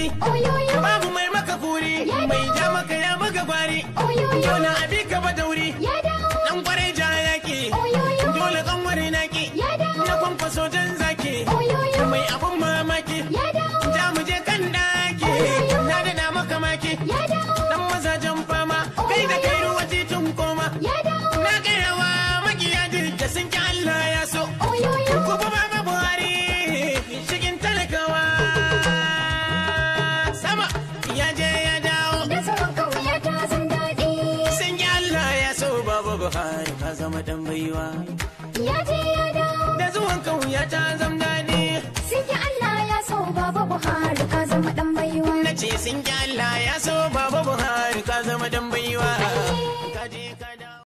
daɗi Oyoyo, babu mai maka kuri mai ja maka ya maka gwari oyoyo, dole abi ka ba dauri ya dawo. dan kwarai ja yaki Oyoyo, dole kan wari naki ya dawo. na kwankwaso jan zaki Oyoyo, mai abun mamaki ya dawo. ja mu je kan daki na dana maka maki Ya dawo. dan mazajen fama kai da kai ruwa titun koma Ya dawo. na garawa makiya da sun ki Allah ya so Oyoyo, ku ba ma Buhari shigin talakawa sama ya je ya dawo da zuwan kauya ta zan daɗi. sun ki Allah ya so baba Buhari ka zama dan baiwa Ya je ya dawo. da zuwan kauya ta zam daɗi Sun yi Allah ya so Baba Buhari ka zama ɗan baiwa. na ce sun ki Allah ya so baba Buhari ka zama dan baiwa